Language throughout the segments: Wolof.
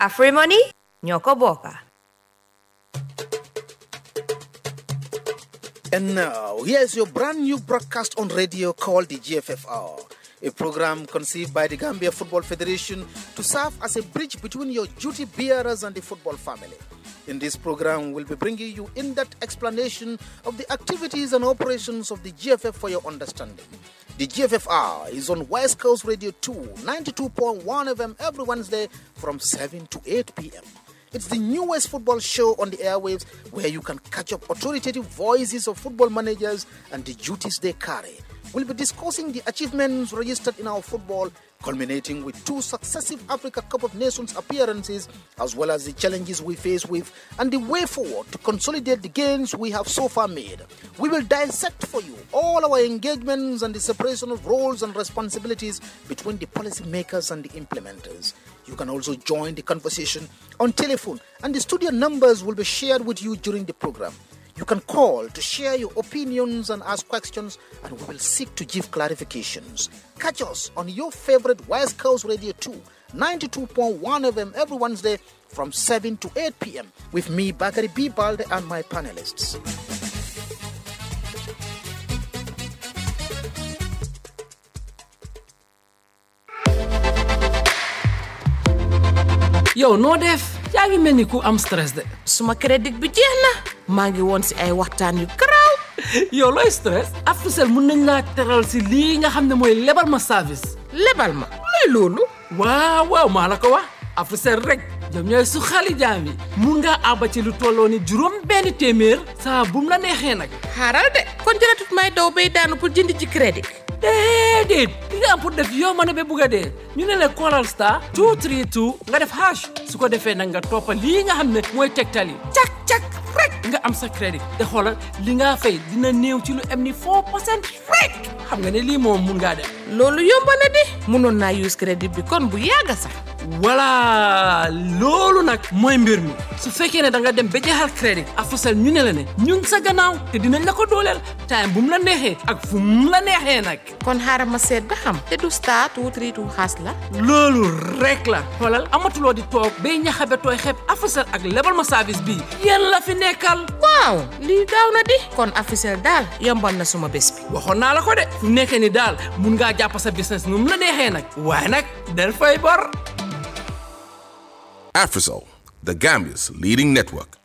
Afrimony ñoo ko bokka And now, here's your brand new broadcast on radio called the GFFR, a program conceived by the Gambia Football Federation to serve as a bridge between your duty bearers and the football family. In this program, we'll be bringing you in depth explanation of the activities and operations of the GFF for your understanding. The GFFR is on West Coast Radio 2, 92.1 FM every Wednesday from 7 to 8 p.m. It's the newest football show on the airwaves where you can catch up authoritative voices of football managers and the duties they carry. We'll be discussing the achievements registered in our football, culminating with two successive Africa Cup of Nations appearances, as well as the challenges we face with and the way forward to consolidate the gains we have so far made. We will dissect for you all our engagements and the separation of roles and responsibilities between the policymakers and the implementers. You can also join the conversation on telephone, and the studio numbers will be shared with you during the program. You can call to share your opinions and ask questions, and we will seek to give clarifications. Catch us on your favorite West Coast Radio 2, 92.1 FM every Wednesday from 7 to 8 p.m. with me, Bakari B. Balde, and my panelists. yow noo def yaa ngi mel ni ku am stress de suma crédit bi jeex na maa ngi woon si ay waxtaan yu garaaw yow looy stress Africell mun nañ laa teral si lii nga xam ne mooy lebal ma service lebal ma luy loolu waaw waaw maa la ko wax Africell rek ñoom ñooy su xali jaam yi mun ngaa àbba ci lu tolloo ni juróom benn téeméer saa bum la neexee nag xaaral de kon jëratut may daw bay daanu pour jënd ci crédit déedéet li nga am pour def yow ma ne ba bugg a dee ñu ne la Coral Star 232 nga def hash su ko defee nag nga toppa lii nga xam ne mooy tegtal yi cak cak rek nga am sa crédit te xoolal li nga fay dina néew ci lu am ni 4 percent rek xam nga ne lii moom mun ngaa def loolu yomb na di mënoon naa use crédit bi kon bu yàgga sax voilà loolu nag mooy mbir mi su fekkee ne da nga dem ba jeexal crédit Africell ñu ne la ne ñun sa gannaaw te dinañ la ko dooleel time bu mu la neexee ak fu mu la neexee nag kon xaaral ma seet ba xam te du star two three two xaas la loolu rek la xoolal amatuloo di toog bay ñaxabe tooy xeeb Africell ak lebal ma service bii yéen la fi nekkal waaw lii gaaw na di kon Africell daal yombal na suma bés bi waxoon naa la ko de fu nekkee ni daal mun ngaa jàpp sa business nu mu la neexee nag waaye nag del fay bor Afrisol, the Gambia's leading network.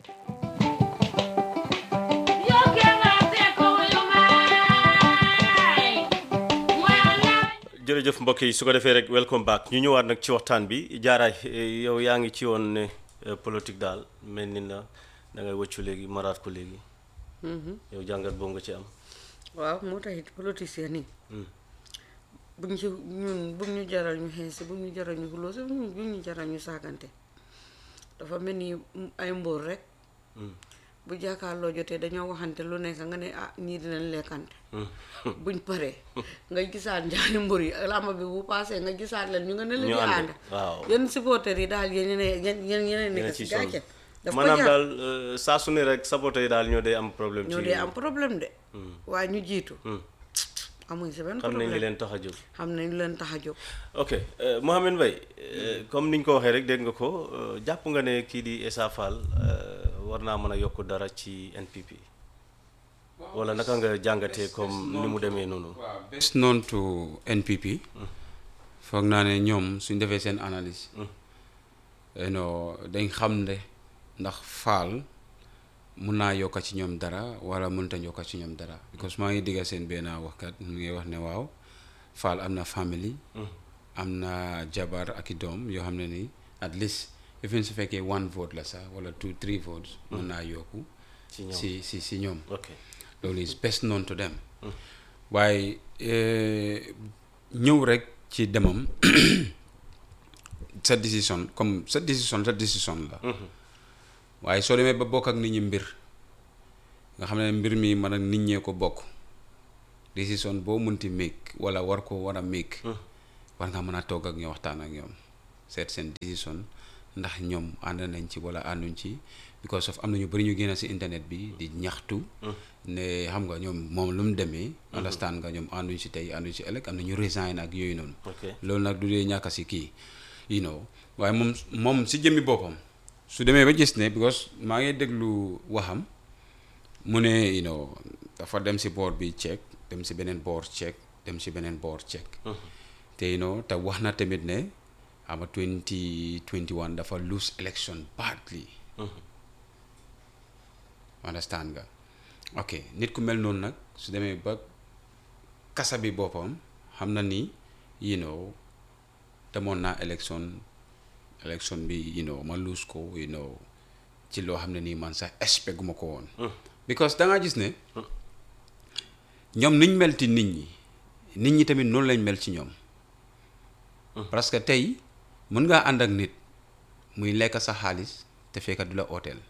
jërëjëf mbokk yi su ko defee rek welcome back ñu ñëwaat nag ci waxtaan bi jaaraay yow yaa ngi ci woon ne politique daal mel ni na da ngay wëccu léegi maraat ko léegi yow jàngat boobu nga ci am waaw moo taxit politicien yi buñ ci ñun bu ñu jaral ñu xeesi bu ñu jaral ñu xuloo si bu ñu jaral ñu saagante dafa mel ni ay mbóor rek bu jàkkaarloo jotee dañoo waxante lu nekk nga ne ah ñii dinañ lekkante buñ paree nga gisaat njaani mbër yi làmb bi bu paasee nga gisaat leen ñu nga ne leen di ànd waaw yenn supporters yi daal yéen ñeneen yéen ñeneen nekk si gàcce daf ko maanaam jar daal saa su ne rek saboté yi daal ñoo dee am problème ci ñoo dee am problème de waaye ñu jiitu amuñ si benn xam nañ li problème leen tax a jóg xam nañ leen tax a jóg ok euh, Mohamed Mbaye euh, comme niñ ko waxee rek dégg nga ko euh, jàpp nga ne kii di Essa Faal war naa mën a yokk dara ci NPP wala naka nga jàngatee comme ni mu demee noonu best known to NPP foog naa ne ñoom suñ defee seen analyse you know dañ xam ne ndax faal mun naa yokka ci ñoom dara wala mënut a yokka ci ñoom dara because maa ngi digga seen benn waxkat mu ngi wax ne waaw faal am na family am na jabar ak i doom yoo xam ne ni at least even su fekkee one vote la sax wala two three votes mun naa yokku ci ñoom si si si ñoom ok loolu is best known to them waaye eh, ñëw rek ci demam sa décision comme sa décision sa décision la waaye soo demee ba bokk ak nit ñi mbir nga xam ne mbir mi man ak nit ñee ko bokk décision boo munti make wala war ko war a make war nga mën a toog ak ñoom waxtaan ak ñoom seet seen décision ndax ñoom ànd nañ ci wala ànduñ ci because of am na ñu bëri ñu génn si internet bi di ñaxtu ne xam nga ñoom moom lu mu demee understand nga ñoom ànduñ si tey ànduñ si ëllëg am na ñu resign ak yooyu noonu ok loolu nag du dee ñàkk si kii you know waaye moom moom si jëmmi boppam su demee ba gis ne because maa ngi déglu waxam mu ne you know dafa dem si boor bi check dem si beneen boor check dem si beneen boor check te you know te wax na tamit ne ama 2021 dafa lose election badly understand nga ok nit ku mel noonu nag su demee ba kasa bi boppam xam na ni you know demoon naa élection élection bi you know ma lose ko you know ci loo xam ne nii man sax expect gu ma ko woon because da nga gis ne ñoom niñ mel ci nit ñi nit ñi tamit noonu lañ mel ci ñoom parce que tey mën ngaa ànd ak nit muy lekk sa xaalis te fekk du la ooteel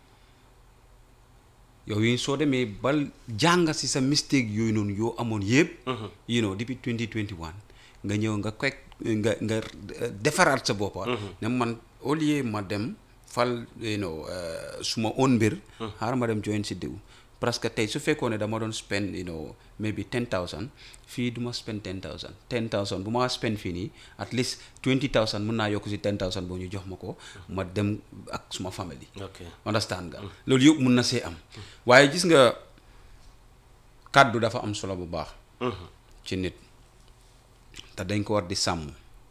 yow yi soo demee ba jàng si sa mistake yooyu noonu yoo amoon yëpp you know depuis 2021 nga ñëw nga koy nga nga defaraat sa boppa ne man au lieu ma dem fal you know suma own mbir xaaral ma dem join si diw parce que tey su fekkoon ne dama doon spend you know maybe ten thousand fii du ma spend ten thousand ten thousand bu ma spend fii nii at least twenty thousand mun naa yokk si ten thousand boo ñu jox ma ko ma dem ak suma famille ok understand nga loolu yëpp mun na see am waaye gis nga kàddu dafa am solo bu baax ci nit te dañ ko war di sàmm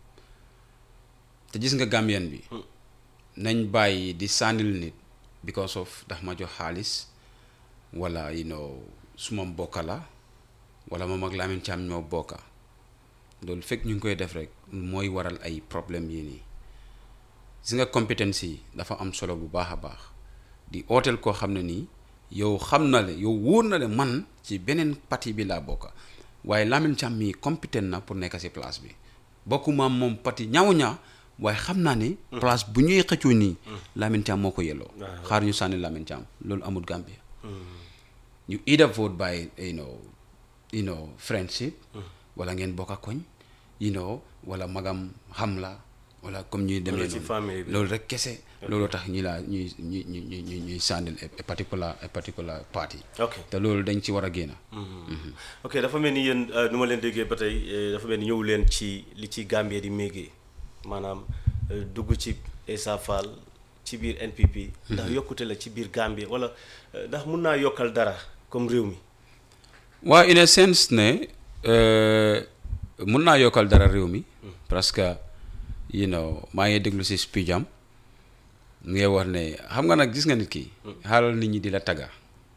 te gis nga Gambien bi nañ bàyyi di sànnil nit because of daf ma jox xaalis wala you know suma mbokka la wala moom ak Lamin Caam ñoo bokka loolu fekk ñu ngi koy def rek mooy waral ay problème yi nii gis nga compétence yi dafa am solo bu baax a baax di ooteel koo xam ne nii yow xam na le yow wóor na le man ci beneen parti bi laa bokka waaye Lamin Caam mii compétent na pour nekk si place bi bokkuma moom parti ñaaw ñaa waaye xam naa ne place bu ñuy xëccoo nii Lamin Caam moo ko yelloo xaar ñu sànni Lamin Caam loolu amul Gambia you either vote by you know you know friendship wala ngeen bokk a koñ you know wala magam xam la wala comme ñuy demee Wala ci famille bi. loolu rek kese loolu tax ñi laa ñuy ñuy ñuy ñuy ñuy sànnil a particular a particular party ok te loolu dañ ci war a génn ok dafa mel ni yéen euh, nu ma leen déggee ba tey euh, dafa mel ni ñëw leen ci li ci Gambie di méegee maanaam euh, dugg ci Essa Faal ci biir NPP ndax yokkute la ci biir Gambie wala euh, ndax mun naa yokkal dara comme réew mi waa in a sense ne euh, mun naa yokkal dara réew mi parce que you know maa ngi déglu si speech am mu ngi wax ne xam nga nag gis nga nit ki xaalal nit ñi di la tagga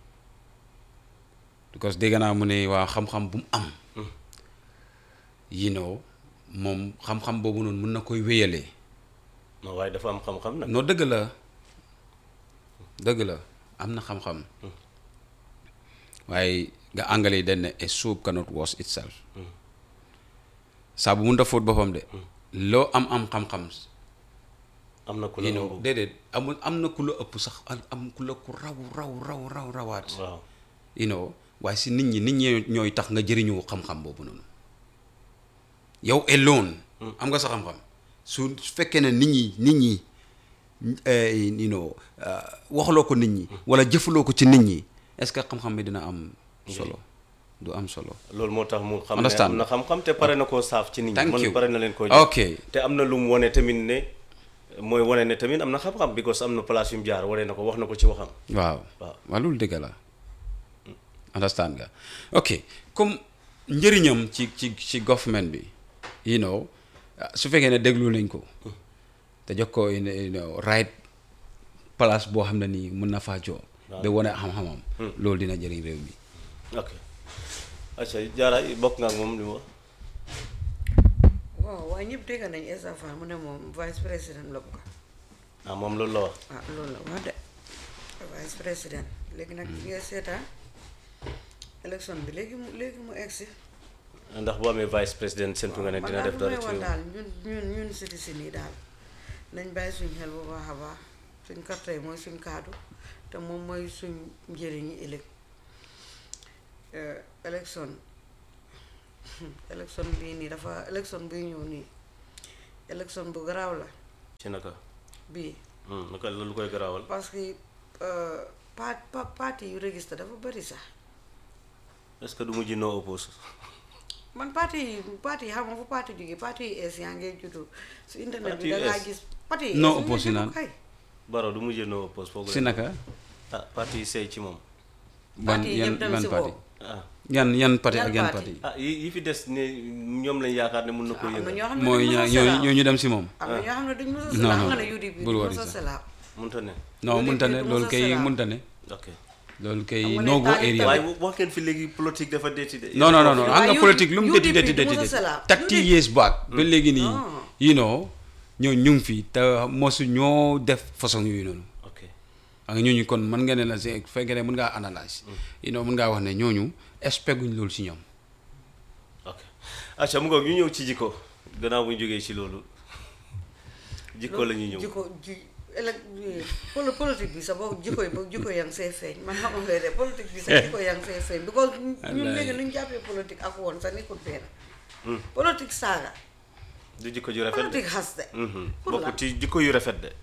because dégg naa mu ne waa xam-xam bu mu am you know moom xam-xam boobu noonu mun na koy wéyalee non waaye dafa am xam-xam nag non dëgg la dëgg la am na xam-xam waaye nga anglais yi dañ ne a soup cannot wash itself saa bu mun a fóot boppam de loo am am xam-xam am na ku la you know ëmb. déedéet amul am na ku la ëpp sax am am ku la ku raw raw raw raw rawaat waaw you know waaye si nit ñi nit ñi ñooy tax nga jëriñoo xam-xam boobu noonu yow alone am nga sa xam-xam su fekkee ne nit ñi nit ñi eh, you know ah, waxaloo ko nit ñi wala jëfaloo ko ci nit ñi est-ce que xam-xam bi dina am solo du am solo loolu moo tax mu xam ne Understand. am na xam-xam te pare na koo saaf ci nit ñi Thank man you. pare na leen koo Ok. te am na lu mu wane tamit ne mooy wane ne tamit am na xam-xam because am na place yu mu jaar wane na ko wax na ko ci waxam waaw waaw. waaw loolu dëgg la understand nga ok comme njëriñam ci ci ci government bi you know ah, su fekkee ne déglu nañ ko te jox ko you know, you know, right place boo xam ne nii mun na faa joo ba wane xam-xamam loolu dina jëriñ réew mi ok acca jaara bokk nga ak moom li mu wax waaw waaye ñëpp dégg nañ Essa Faal mu ne moom vice président la bëgg ah moom loolu la wax ah loolu la wax de vice président léegi nag ñu ngi seetaan élection bi léegi mu léegi mu egsi ndax bu amee vice président séntu nga ne man dina daal def lu may dara ci wax réew daal ñun ñun ñun citoyen yi daal nañ bàyyi suñ xel bu baax a baax suñ carte yi mooy suñ kaadu te moom mooy suñ njëriñi ëllëg élection élection bii nii dafa élection buy ñëw nii élection bu garaaw la ci naka bii Hmm, naka la lu koy garaawal parce que pa pa parti yu registré dafa bëri sax est-ce que du mujj noo oppose man parti yi parti yi xam nga fu parti jógee parti yi es yaa ngay juddu su internet Parti bi da yu ngaa es. gis parti yi Non es ñu ngi opposé juddu naan. kay. Baro du mujjee no oppose foogu si naka ah parti yi sey ci moom ban Parti yi yan ñëpp dem ban si parti kaw. ah yan yan parti Yan ak yan parti? parti ah yi yi fi des ne ñoom lañ yaakaar ne mun na ko am na yëngal ñoo xam ne mooy duñ ñaa mos a ñoo selaaw. ñoo ñu dem si moom am na ñoo xam ne duñ mos a Non, selaaw non, xam nga ne UDP bul duñ wari mos a sax. selaaw. munta ne non Loolu mënta ne yëpp loolu mos a kay selaaw. mënta ne ok loolu kay Xam nga ne no go temps yi area waaye wax ngeen fi léegi politique dafa deeti de non non non non xam Waaye nga UDP politique lu mu deti UDP deti du deti mos a deti selaaw. thirty UDP years back ba léegi nii Ah. you know ñoo ñu ngi fi te mosu ñoo def façon yooyu noonu ok xam nga ñooñu kon mën nga ne la si fekkee ne mën ngaa analyse you know mën ngaa wax ne ñooñu expect guñ loolu si ñoom ok acca mu ngoog ñu ñëw ci jikko gannaaw bu ñu jógee ci loolu jikko la ñuy ñëw jikko ji élec polo politique bi sa boobu jikko yi boobu jikko yaa ngi see feeñ man xam nga de politique bi sa jikko yaa ngi see feeñ because ñun Wallaay. léegi lu ñu jàppee politique ak woon sa nekkul benn politique saaga du jikko ju rafet de politique xaste Mhm. pour la bokk ci jikko yu rafet de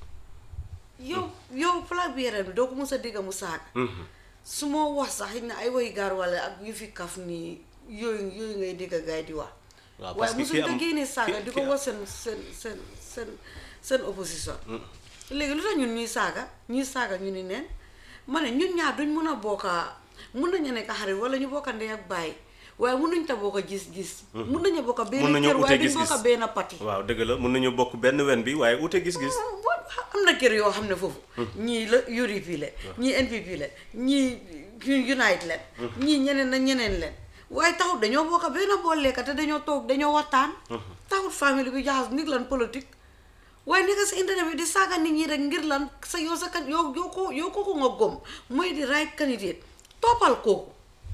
yow yow flag bi yaram bi doo ko mos a dégg mu saaga su ma wax sax xëy na ay woy gaar wala ak yu fi kaf nii yooyu yooyu ngay dégg gaay di wax waaw parce waaye que ki mosuñ ko am génnee saaga ki- di ki ko am- wax seen seen seen seen seen opposition léegi lu tax ñun ñuy saaga ñuy saaga ñu ni neen ma ne ñun ñaar duñ mun a bokka mun nañu nekk xarit wala ñu bokka ndey ak baay waaye mun nañ ta bokka gis-gis mun nañu bokka benn mun nañoo kër waaye ute duñ gis-gis bokka benn pati waaw dëgg la mun nañu bokk benn wen bi waaye ute gis-gis am na kër yoo xam ne foofu ñii la UDP leen ñii NPP leen ñii Unite leen ñii ñeneen na ñeneen leen waaye taxut dañoo bokk benn bool lekka te dañoo toog dañoo waxtaan taxut famille bi jaxas nit lan politique waaye nekk sa internet bi di saaga nit ñi rek ngir lan sa yow sa kan yow yow ko yow kooku nga gom mooy di right candidate toppal kooku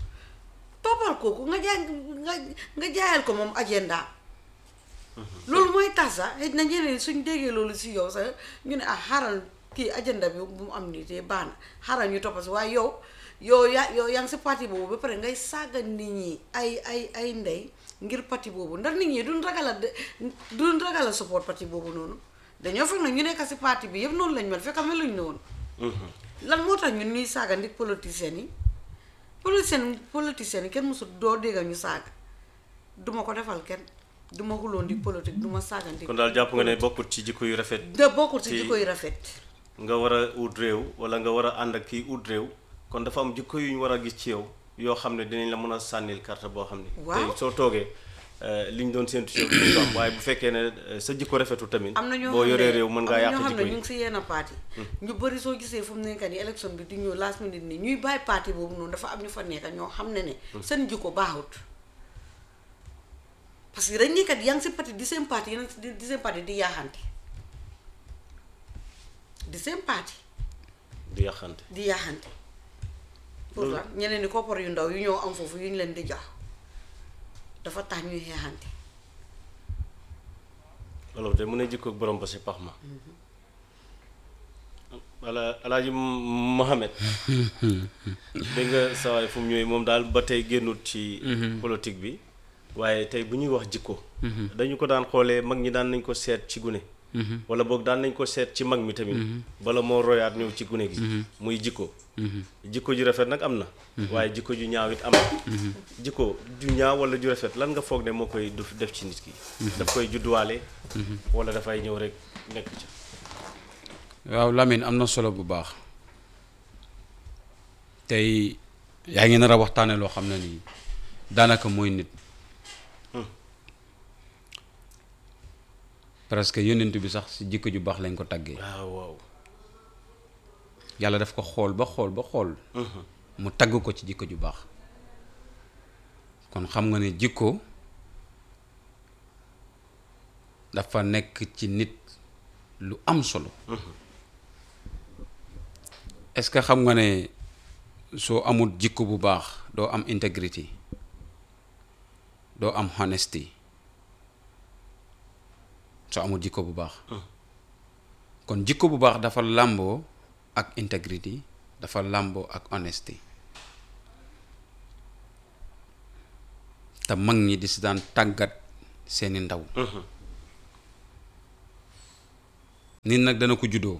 toppal kooku nga jaay nga nga jaayal ko moom agenda loolu mooy tax sax xëy na ñeneen suñ déggee loolu si yow sax ñu ne ah xaaral kii agenda bi bu mu am nii te baax na xaaral ñu toppa si waaye yow yow yaa yow yaa ngi si parti boobu ba pare ngay saaga nit ñi ay ay ay ndey ngir parti boobu ndax nit ñi duñ ragal a de duñ ragal a support parti boobu noonu dañoo fekk nag ñu nekk si parti bi yëpp noonu lañ mel fekk meluñ noonu lan moo tax ñun ñuy saaga ndik politiciens yi politicien politiciens yi kenn mosul doo dégg ñu saaga duma ko defal kenn duma xuloo ndik politique duma saaga ndik kon daal jàpp nga ne bokkut ci jikko yu rafet da bokkul si ci- jikko yu rafet nga war a ut réew wala nga war a ànd ak kii ut réew kon dafa am jikko yu ñu war a gis ci yow yoo xam ne dinañ la mën a sànnil carte boo xam ne Waaw. tey soo toogee euh, li ñu doon séntu ci yow dinañ ko am waaye bu fekkee ne euh, sa jikko rafetu tamit am na ñoo boo xam yoree ne réew mën am ngaa na yàq ñoo xam jikko ne ñu yi ngi si yenn parti ñu bëri soo gisee fu mu nekk nii élection bi di ñëw last minute nii ñuy bàyyi parti boobu noonu dafa am ñu fa nekk ñoo xam ne ne seen jikko baaxut parce que dañ nekkat yaa ngi si parti di seen parti yeneen di di seen parti di yaaxante di seen parti di yàqante di yaaxante pour lan ñeneen ni koppar yu ndaw yu ñoo am foofu yu ñu leen di jox dafa tax ñuy xeexante wolof de mu ne jikko ak borom ba si pax ma wala alaaji Mohamed dégg nga sawaay fu mu ñëwee moom daal ba tey génnut ci politique bi waaye tey bu ñuy wax jikko dañu ko daan xoolee mag ñi daan nañ ko seet ci gune wala boog daan nañ ko seet ci mag mi tamit bala moo royaat ñëw ci gune gi muy jikko jikko ju rafet nag am na waaye jikko ju ñaaw it am na jikko ju ñaaw wala ju rafet lan nga foog ne moo koy du def ci nit ki daf koy judduwaale wala dafay ñëw rek nekk ca waaw Lamine am na solo bu baax tey yaa ngi nar a waxtaane loo xam ne nii daanaka mooy nit parce que yonent bi sax si jikko ju baax lañ ko taggee waaw waaw yàlla daf ko xool ba xool ba xool mu tagg ko ci jikko ju baax kon xam nga ne jikko dafa nekk ci nit lu am solo est-ce que xam nga ne soo amul jikko bu baax doo am intégrité doo am honesty soo amul jikko bu baax kon jikko bu baax dafa làmboo ak intégrité dafa làmboo ak honesty te mag ñi di si daan tàggat seeni ndaw nit nag dana ko juddoo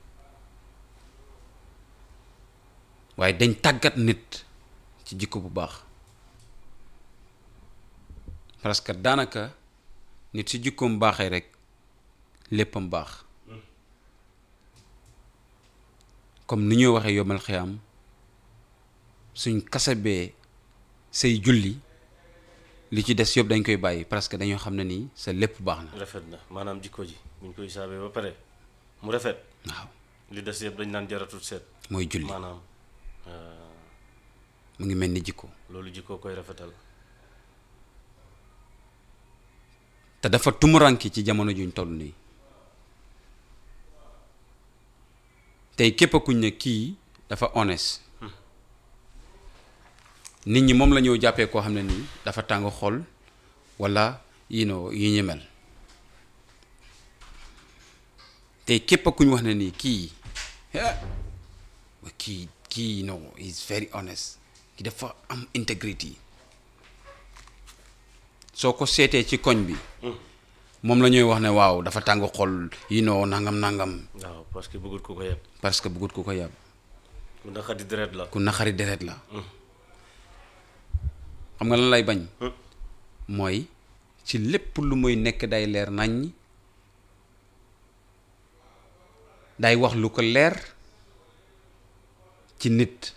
waaye dañ tàggat nit ci jikko bu baax parce que daanaka nit si jikkoom baaxee rek léppam baax comme ni ñuy waxee yomal xiyaam suñ kasabee say julli li ci des yëpp dañ koy bàyyi parce que dañoo xam ne nii sa lépp baax na rafet na maanaam jikko ji buñ koy saabee ba pare mu rafet waaw li des yëpp dañ naan jaratul seet mooy julli maanaam mu ngi mel ni jikko loolu jikko koy rafetal te dafa tumuranki ci jamono juñ toll nii tey képp kuñ ne kii dafa honest nit ñi moom la ñëw jàppee koo xam ne nii dafa tàng xol walla you know yi ñu mel tey képp kuñ wax ne nii kii ah kii kii no is very honest ki dafa am integrity soo ko seetee ci koñ bi moom la ñuy wax ne waaw dafa tàng xol yi noo nangam nangam waaw parce que bëggut ku ko yeb parce que bëggut ku ko yàbb ku naqadi deret la ku naxari deret la xam nga lan lay bañ mooy ci lépp lu muy nekk day leer naññ day wax lu ko leer ci nit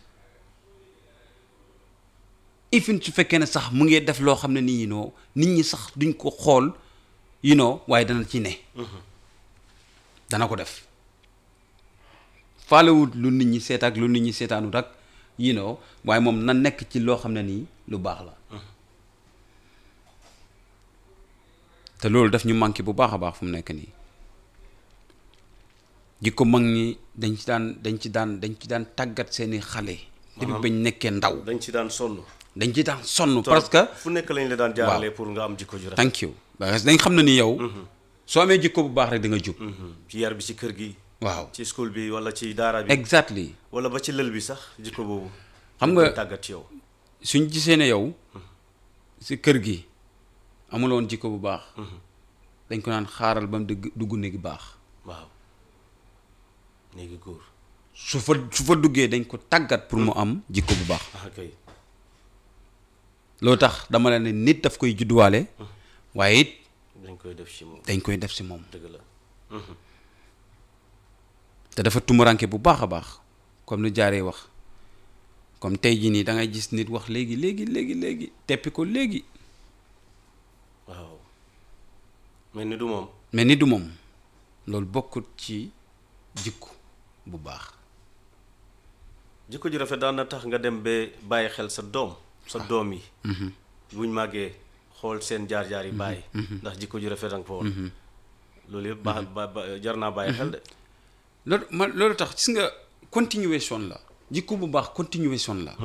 even su fekkee ne sax mu ngi def loo xam ne nii you know nit ñi sax duñ ko xool you know waaye dana ci ne dana ko def faalewut lu nit ñi seet ak lu nit ñi seetaanut ak you know waaye moom na nekk ci loo xam ne nii lu baax la te loolu daf ñu manqué bu baax a baax fu mu nekk nii jikko mag ñi dañ ci daan dañ ci daan dañ ci daan tàggat seeni xale depuis bañ nekkee ndaw dañ ci daan sonn dañ ci daan sonn parce que fu nekk lañ la daan jaarale pour nga am jikko ju rafet thank you parce que dañ xam ne ni yow soo amee jikko bu baax rek da nga jub ci yar bi ci kër gi waaw ci school bi wala ci daara bi exactly wala ba ci lël bi sax jikko boobu xam dañ nga koy tàggat ci yow suñ gisee ne yow si kër gi amuloon jikko bu baax dañ ko naan xaaral ba mu dugg dugg néegi baax waaw néegi góor su fa su fa duggee dañ ko tàggat pour mu am jikko bu baax ah kay loolu tax dama la ne nit daf koy judduwaale waaye it dañ koy def ci moom dañ koy def si moom dëgg la te dafa tumuranke bu baax a baax comme lu jaaree wax comme tey jii nii da ngay gis nit wax léegi léegi léegi léegi teppi ko léegi waaw mais ni du moom mais ni du moom loolu bokkut ci jikko bu baax jikko ju rafet daan na tax nga dem ba bàyyi xel sa doom sa doom yi buñ màggee xool seen jaar-jaar yi bàyyi ndax jikko ju rafet nga fa woon loolu yëpp baax ba ba jar naa bàyyi xel de loolu man loolu tax gis nga continuation la jikko bu baax continuation la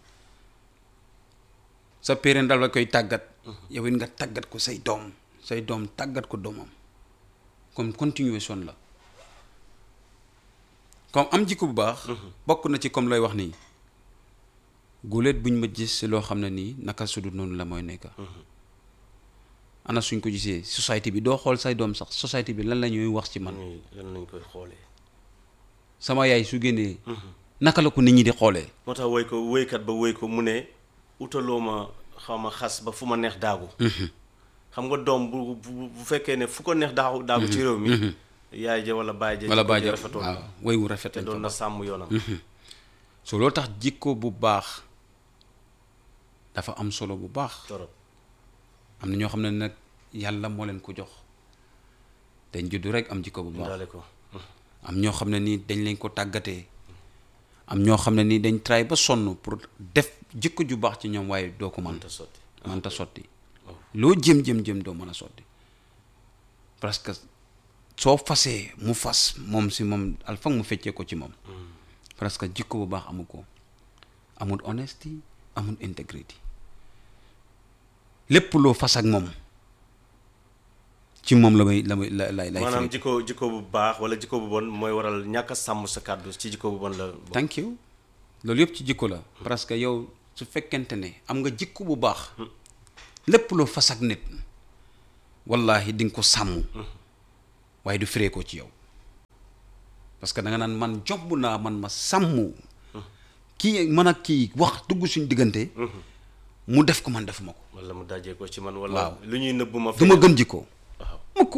sa parent dal la koy tàggat yow it nga tàggat ko say doom say doom tàggat ko doomam comme continuation la comme am jikko bu baax bokk na ci comme looy wax nii guléet buñ ma gis si loo xam ne nii naka sudut noonu la mooy nekka ana suñ ko gisee société bi doo xool say doom sax société bi lan la ñuy wax ci man ñuy lan lañ koy xoolee sama yaay su génnee naka la ko nit ñi di xoolee moo tax woy ko woykat ba woy ko mu ne utaloo ma xaw ma xas ba fu ma neex daagu xam nga doom bu bu bu fekkee ne fu ko neex daagu daagu ci réew mi yaay ja wala baay ja wala jikko ji baaja rafetoon waaw na way wu rafet te lañ doon fa na baax. sàmm yoonam so loolu tax jikko bu baax dafa am solo bu baax torop am na ñoo xam ne nag yàlla moo leen ko jox dañ juddu rek am jikko bu baax daale ko am ñoo xam ne nii dañ leen ko tàggatee am ñoo xam ne nii dañ try ba sonn pour def jikko ju baax ci ñoom waaye doo ko mën te sotti mënta sotti loo jëm jëm jëm doo mën a sotti parce que soo fasee mu fas moom si moom alfang mu feccee ko ci moom parce que jikko bu baax amu ko amul honesty amul integrity lépp loo fas ak moom ci moom la may la may la lay lay maanaam firi. jikko jikko bu baax wala jikko bu bon mooy waral ñàkk a sàmm sa kàddu ci jikko bu bon la bokk. thank you loolu yëpp ci jikko la parce que yow su fekkente ne am nga jikko bu baax lépp loo fas ak nit wallahi di nga ko sàmm waaye du firee ko ci yow parce que da nga naan man jobb naa man ma sàmm kii man ak kii wax dugg suñ diggante mu def ko man defuma ko wala mu dajee ko ci man wala Waaw. lu ñuy nëbb ma du ma gën jikko waaw mukk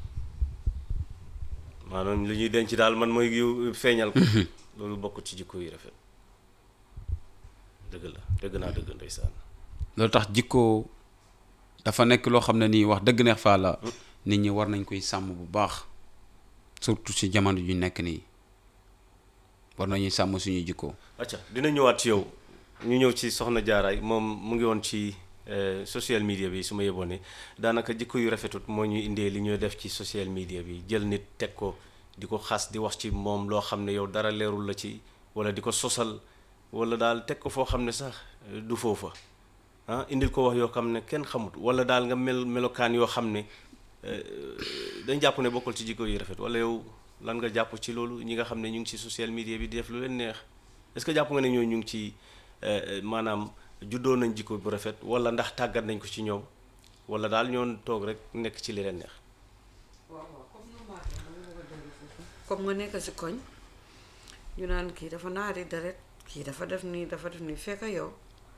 maanaam li ñuy denc daal man mooy yu feeñal ko loolu bokk ci jikko yi rafet dëgg la dëgg naa dëgg ndeysaan loolu tax jikko dafa nekk loo xam ne nii wax dëgg neex faa la nit ñi war nañ koy sàmm bu baax surtout ci jamono ju nekk nii war nañuy sàmm suñu jikko acca dina ñëwaat ci yow ñu ñëw ci soxna jaaraay moom mu ngi woon ci eh, social media bi su ma yeboon ne daanaka jikko yu rafetut moo ñuy indee li ñuy def ci social media bi jël nit teg ko di ko xas di wax ci moom loo xam ne yow dara leerul la ci wala di ko sosal wala daal teg ko foo xam ne sax eh, du foofa ah indil ko wax yoo xam ne kenn xamut wala daal nga mel melokaan yoo xam ne eh, dañ jàpp ne bokkul ci jikko yu rafet wala yow lan nga jàpp ci loolu ñi nga xam ne ñu ngi ci social media bi di def lu leen neex est-ce que jàpp nga ne ñooñu ñu ngi ci eh, maanaam juddoo nañ jikko bu rafet wala ndax tàggat nañ ko ci ñoom wala daal ñoon toog rek nekk ci li leen neex comme nga nekk si koñ ñu naan kii dafa naari deret kii dafa def nii dafa def nii fekk yow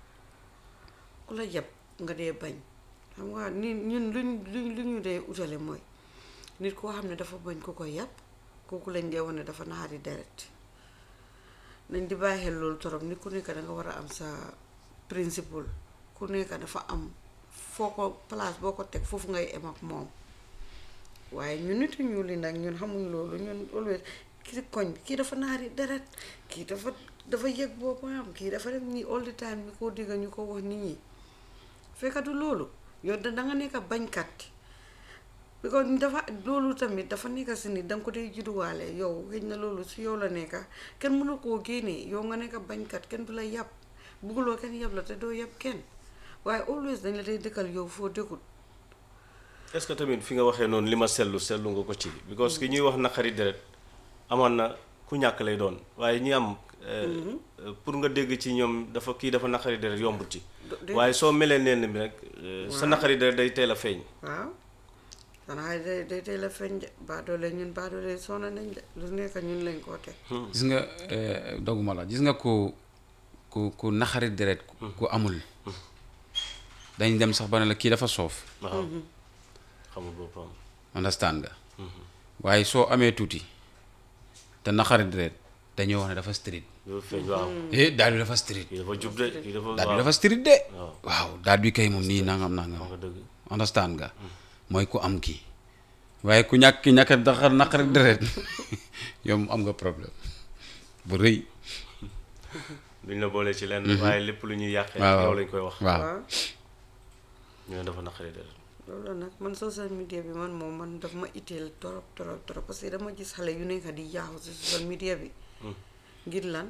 ku la jàpp nga dee bañ xam nga ni ñun luñ luñ lu ñu dee utale mooy nit koo xam ne dafa bañ ku ko yàpp kooku lañ dee wane dafa naari deret nañ di bàyyi xel loolu torop nit ku nekk da nga war a am sa principle ku nekk dafa am foo ko place boo ko teg foofu ngay em ak moom waaye ñun nit ñu li nag ñun xamuñ loolu ñun always kii koñ bi kii dafa naari deret kii dafa dafa yëg boppam kii dafa def nii all the time ñu ko digga ñu ko wax nit ñi fekkatu loolu yow da nga nekk bañkat because dafa loolu tamit dafa nekk si nit danga ko dee judduwaale yow xëy na loolu si yow la nekka kenn mënu koo génnee yow nga nekk bañkat kenn du la yàpp bugguloo kenn yàpp la te doo yàpp kenn waaye always dañ la dee dëkkal yow foo dëkkut est-ce que tamit fi nga waxee noonu li ma sellu sellu nga ko ci because ki ñuy wax naqari deret amoon na ku ñàkk lay doon waaye ñi am eh, pour nga dégg ci ñoom dafa kii dafa naqari deret yombut ci de- waaye soo melee neen bi rek eh, sa naqari deret day teel a feeñ waaw xanaa day day tey la feeñ de baadoole ñun baadoole sona nañ de lu nekk ñun lañ koo teg gis nga eh, doguma la gis nga ku ku ku naxari deret ku- ku amul dañ dem sax ba ne la kii dafa soof waaw xamul boppam understand nga waaye soo amee tuuti te naxari deret dañoo wax ne dafa street loolu feeñ waaw eh daal bi dafa street kii dafa jub de kii dafa daal bi waaw dafa street de waaw. waaw daal bi kay moom nii nangam wax nangam nga dëgg understand nga mooy ku am kii waaye ku ñàkk ki ñàkk daxar naqari deret yow am nga problème bu rëy duñ la boole ci lenn waaye lépp lu ñuy yàqee waaw yow lañ koy wax waaw waaw ñu ne dafa naqari deret loolu la nag man social media bi man moom man daf ma itteel torop torop torop parce que dama gis xale yu nekk di yaaxu si social media bi ngir lan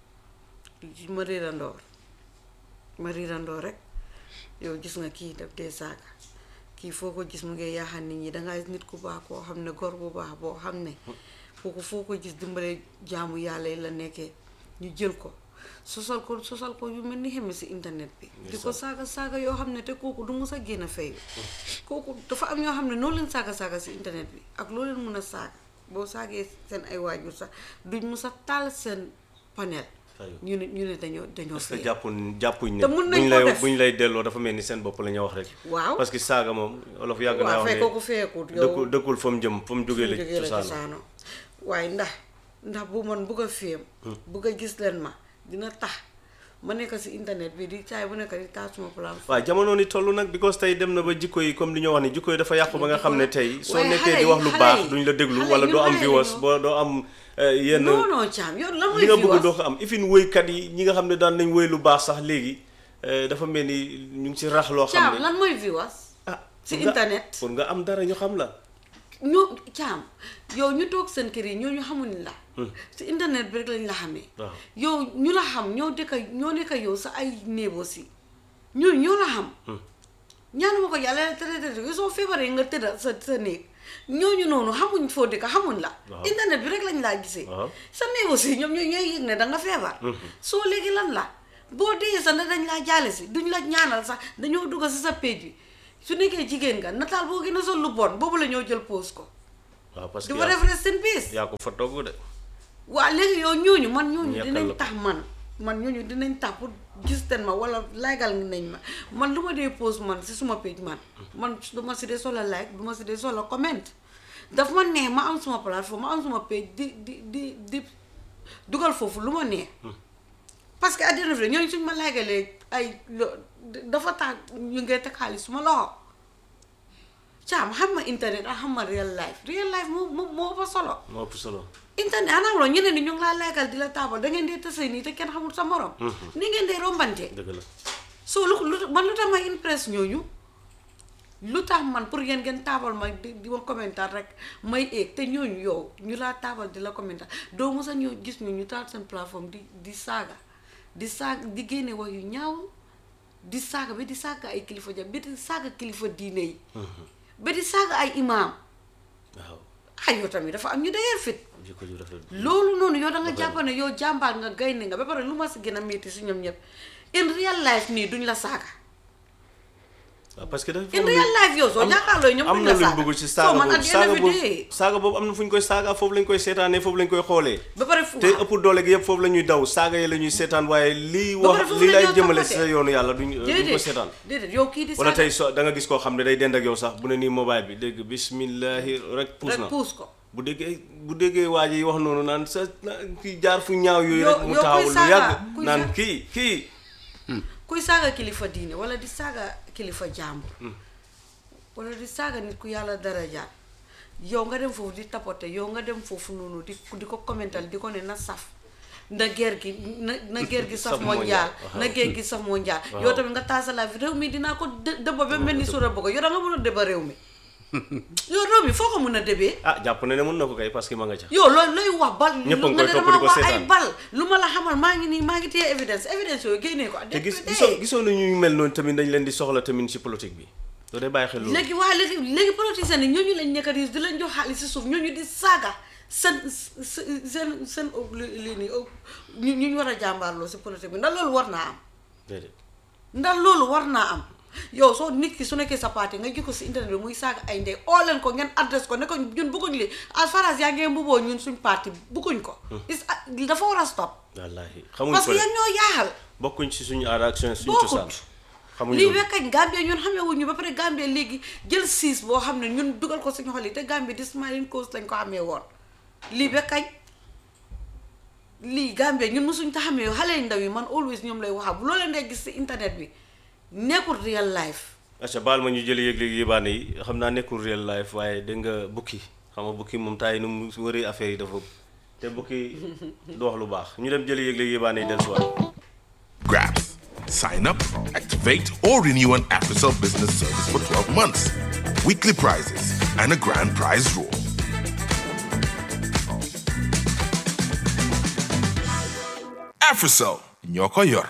ma riirandoor ma riirandoor rek yow gis nga kii daf dee saaga kii foo ko gis mu ngi yaaxal nit ñi dangay nit ku baax koo xam ne gor bu baax boo xam ne foo ko foo ko gis dimbale jaamu yàlla yi la nekkee ñu jël ko sosal ko sosal ko yu mel ni xeme si internet bi di ko saaga saaga yoo xam ne te kooku du mus a génn fayu kooku dafa am ñoo xam ne noo leen saaga saaga si internet bi ak loo leen mun a saaga boo saagee seen ay waajur sax duñ mus a taal seen panel Fayu. ñu ne ñu ne dañoo dañoo parce que fayu jàppuñ jàppuñ ne Te mun nañ buñ ko lay def. buñ lay delloo dafa mel ni seen bopp la ñu wax rek waaw parce que saaga moom olof yàgg naa waaw wax fay ne kooku feekut yow dëkkul dëkkul fa mu jëm fa mu jógee la jógee la cosaano cosaano waaye ndax ndax bu man bugg a féem bugg a gis leen ma dina tax ma nekk si internet bi di caay bu nekk di taal suma plan waaw jamono ni toll nag because tey dem na ba jikko yi comme li ñoo wax ni jikko yi dafa yàqu ba nga xam ne tey soo waaye nekkee xale di yi- wax lu xale baax yi- duñ la déglu xale wala yi doo am xale yi viewers ñoo- boo doo am eh, yenn non non caam yow lan mooy li nga fi bëgg wax doo ko am ifin woykat yi ñi nga xam ne daan nañ woy lu baax sax léegi eh, dafa mel ni ñu ngi ci rax loo xam caam ne lan mooy viewers ah si pour nga- internet pour nga am dara ñu xam la ñoo caam yow ñu toog seen kër yi ñooñu xamuñ la si internet bi rek lañ la xamee waaw yow ñu la xam ñoo dëkka ñoo nekka yow sa ay néebo si ñoo ñoo la xam ñaanuma ko yàlla tere tere yow soo feebaree nga tëdda sa sa néeg ñooñu noonu xamuñ foo dëkka xamuñ la Waaw. internet bi rek lañ laa gisee Waaw. sa néebo si ñoom ñooy ñooy yëg ne da nga feebar soo léegi lan la boo dee sa ne dañ laa jaale si duñ la ñaanal sax dañoo dugg si sa page bi su nekkee jigéen nga nataal boo gën a sol lu bon boobu la ñoo jël pose ko waaw parce que di fa yaa- def rest in peace yaa ko fa togg de waa léegi yow ñooñu man ñooñu Ñekkal dinañ la ko. tax man man ñooñu dinañ tàpp gis ten ma wala likeal nañ ma man lu ma dee post man si suma page man man du ma si dee soxla like du ma si dee soxla comment daf ma neex ma am suma plateforme ma am suma page di di di di dugal foofu lu ma neex parce que àddina fi ñooñu suñ ma likealee ay lo- dafa tax ñu ngay teg xaalis suma loxo caam xam ma internet ak xam ma real life real life moo moo moo fa solo moo ëpp solo internet anam loo ñeneen ni ñu ngi laa lekkal di la taabal da ngeen dee tase nii te kenn xamul sa morom ni ngeen dee rombante dëgg la so lu lu man lu tax ma impress ñooñu lu tax man pour ngeen ngeen taabal ma di di ma commentaire rek may eeg te ñooñu yow ñu laa taabal di la commentaire doo mos a ñëw gis ñu ñu taal seen plateforme di di saaga di saaga di génne wax yu ñaaw di saaga ba di saaga ay kilifa ja ba di saaga kilifa diine yi ba di saaga ay imaam waaw ay yow tamit dafa am ñu dëgër fit jikko ju rafet loolu noonu yow da nga jàpp ne yow jàmbaar nga gaynde nga ba pare lu ma si gën a métti si ñoom ñëpp in real life nii duñ la saaga waaw parce que dafa in real life yow soo jàkkaarloo ñoom am duñ na la luñ saaga bëgg ci So, saaga man boobu at the end saaga of the boobu day, saaga boobu am na fu ñu koy saaga foofu lañ koy seetaanee foofu lañ koy xoolee ba pare fu te ëpp doole gi yëpp foofu la ñuy daw saaga yi la ñuy seetaan waaye lii Ba pare wax foofu lii la lay ñoo jëmale toppatee. si sa yoonu yàlla duñ duñ ko déedéet seetaan déedéet yow kii di wala saaga tey so da nga gis koo xam ne day dend ak yow sax bu ne nii mobile bi dégg bismillahi rek puus rek na puus ko bu déggee bu déggee waa ji wax noonu naan sa na- kii jaar fu ñaaw yooyu Yow- rek mu yow kuy taxaw lu saaga, yàgg kuy naan saaga. kii kii kuy saaga kilifa diine wala di saaga kilifa jàmbur wala di saaga nit ku yàlla dara jaar yow nga dem foofu di tapote yow nga dem foofu noonu di di ko commental di ko ne na saf na ger gi na na ger gi saf Saf mondial mondial, na ger gi saf mondial yow tamit nga taasa la réew mi dinaa ko dë- dëbba ba mel ni sura bëgg yow da nga mën a dëbba réew mi yow réew mi foo ko mën a dëbee ah jàpp na ne mën na ko kay parce que ma nga ca yow looy looy wax bal Ñëpp a ngi nga koy ne topp damaa di ko wax ay seetaan. bal lu ma la xamal maa ngi nii maa ngi téye évidence évidence yooyu génnee ko te gis gisoo gisoo na ñu mel noonu tamit dañ leen di soxla tamit ci politique bi doo dee bàyyi xel loolu léegi waa léegi léegi politiciens yi ñooñu lañ nekk di di leen jox xaalis si suuf ñooñu di saaga seen seen seen seen lii nii ñu ñu war a jàmbaarloo si politique bi ndax loolu war naa am déedéet ndax loolu war naa am yow soo nit ki su nekkee sa parti nga gis ko si internet bi muy saaga ay ndey oo leen ko ngeen adresse ko ne ko ñun bëgguñ li as far as yaa ngeen mbuboo ñun suñ parti bëgguñ ko is dafa war a stop wallaahi xamuñ parce ko que de yéen ñoo yaaxal bokkuñ ci suñu aada ak suñu suñu bokkut cosaan xamuñ lii loolu bekkañ Gambie ñun xamee wuñu ba pare Gambie léegi jël siis boo xam ne ñun dugal ko suñu xol yi te Gambie di smiling coast lañ ko xamee woon lii bekkañ lii Gambie ñun mosuñ ko xamee xale yu ndaw yi man always ñoom lay waxa bu loo leen dee gis si internet bi nekkul real life acca baal ma ñu jëli yëg-léegi yébaane yi xam naa nekkul real life waaye dégg nga bukki xam nga bukki moom taay nu mu wëri affaire yi dafa te bukki du wax lu baax ñu dem jëli yëg-léegi yébaane yi del suwaat Grabs. Sign up, activate, or renew an AfriCell business service for 12 months. Weekly prizes and a grand prize draw. AfriCell, Nyoko Yor.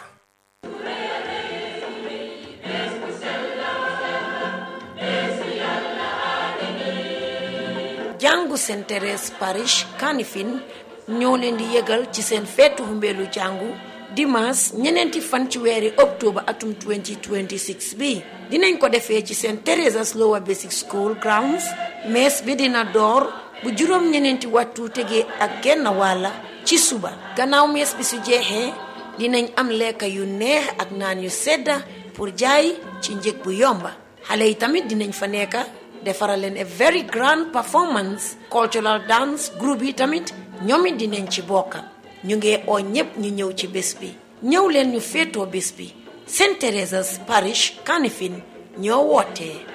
jàngu Saint Thérèse parish Kanifing ñoo leen di yëgal ci seen feetu humbeelu jàngu dimanche ñeneenti fan ci weeri octobre atum 2026 bi dinañ ko defee ci Saint Theresa's Lower Basic School grounds mees bi dina door bu juróom ñeneenti waxtu tegee ak genn wàlla ci suba gannaaw mees bi su jeexee dinañ am lekka yu neex ak naan yu sedda pour jaay ci njëg bu yomba xale yi tamit dinañ fa nekka defaral leen a very grand performance cultural dance groupe yi tamit ñoom it dinañ ci bokka ñu ngi oo ñépp ñu ñëw ci bés bi ñëw leen ñu féetoo bés bi Saint Teresa's Parish Kanifing ñoo wootee